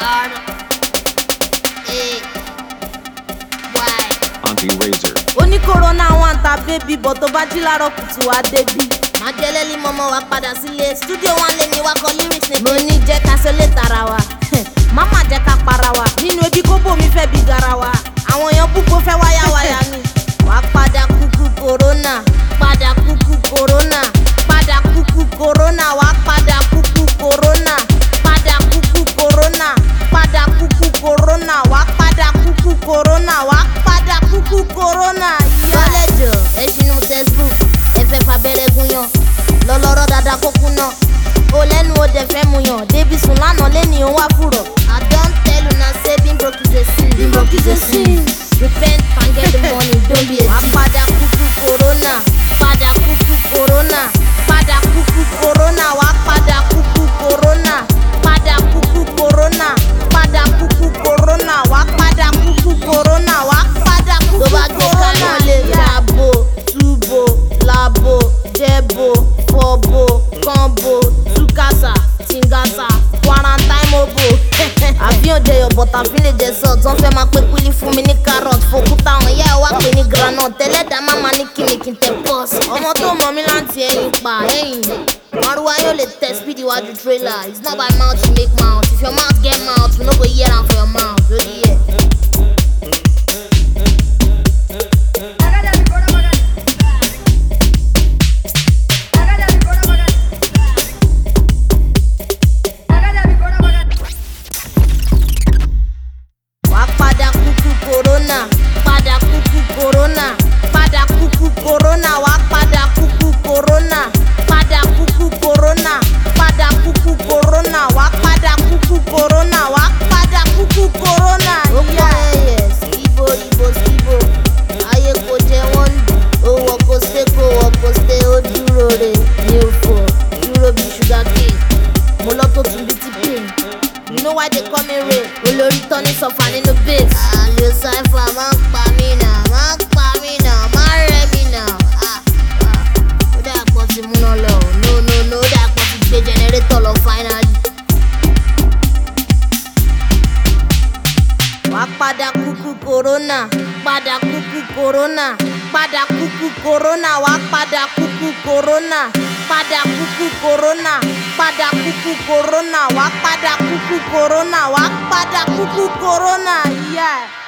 R A Y. Auntie Razor. oní corona one ta bébí bọ̀ tó bá jí láàárọ̀ kùtù wá débí. Má jẹ́lẹ́lí mọ́mọ́ wa padà sílé. Studio one lè ní wá kọ lyrics ní. mo ní jẹ́ ká sọlé tara wa máma jẹ́ ká para wa nínú ebi kóbó mi fẹ́ bí garawa àwọn èèyàn púpọ̀ fẹ́ wáyáwáyá mi. Wá padà kúkú corona. Padà kúkú corona. padà kúkú corona wá padà kúkú corona padà kúkú corona padà kúkú corona wá padà kúkú corona wá padà kúkú corona. Kọ́lẹ́jọ̀ ẹ ṣinú textbook. Ẹ fẹ́ fabẹ́rẹ́ gúnyán. Lọ́lọ́rọ́ dáadáa kó kú náà. o lẹ́nu o dẹ̀ fẹ́ mu yàn débi sùn lánàá lẹ́ni o wá fùrọ̀. I don tell una say being broke is a sin. Being broke is a sin. Repent and get the money, don't be a wá thief. padà kúkú corona padà kúkú corona padà kúkú corona wá padà kúkú corona padà kúkú corona padà kúkú corona wá padà kúkú corona wá padà Tó kúkú bá gbé corona. kaná lè dàbò túbò làbò jẹbò fọbò kànbò túkàsà tìǹgàsà quarantine mobo. àfihàn jẹyọ bọ̀tà fi lè jẹ sọ tó ń fẹ́ máa pé kúlí fún mi ní carrot fòkúta àwọn ìyá ẹ̀ wá pè ní groundnut tẹ́lẹ̀dá má máa ní kíni kí n tẹ pọ́s. ọmọ tó mọ mí láti ẹyin pa ẹyin maruwa yóò lè tẹ speed iwájú trailer it's not by mouth you make mouth if your mouth get mouth we no go hear am for your mouth lórí ẹ̀. wá padà kúkú corona padà kúkú corona padà kúkú corona wá padà kúkú corona padà kúkú corona padà kúkú corona wá padà kúkú corona wá padà kúkú corona. ó pọ̀ ẹyẹ skibo ibo skibo ayé kò jẹ wọ́n lù ó wọ kó ṣe kó wọ kó ṣe ó dúró re ní òfò dúró bí sugar cane mo lọ tó tún bí ti pain you know why they call me rain olórí tọ́ni sọ̀fà nínú bass. àlè sáfà máa ń pa mí náà máa ń pa mí náà máa ń rẹ̀ mí náà. Ah, ah, ó dà pọ̀ ti múná lọ no no no ó dà pọ̀ ti gbé jẹnẹrétọ̀ lọ finally. wá padà kúkú corona padà kúkú corona padà kúkú corona wá padà kúkú corona padà kúkú corona padà kúkú corona wá padà kúkú corona wá padà kúkú corona. Yeah.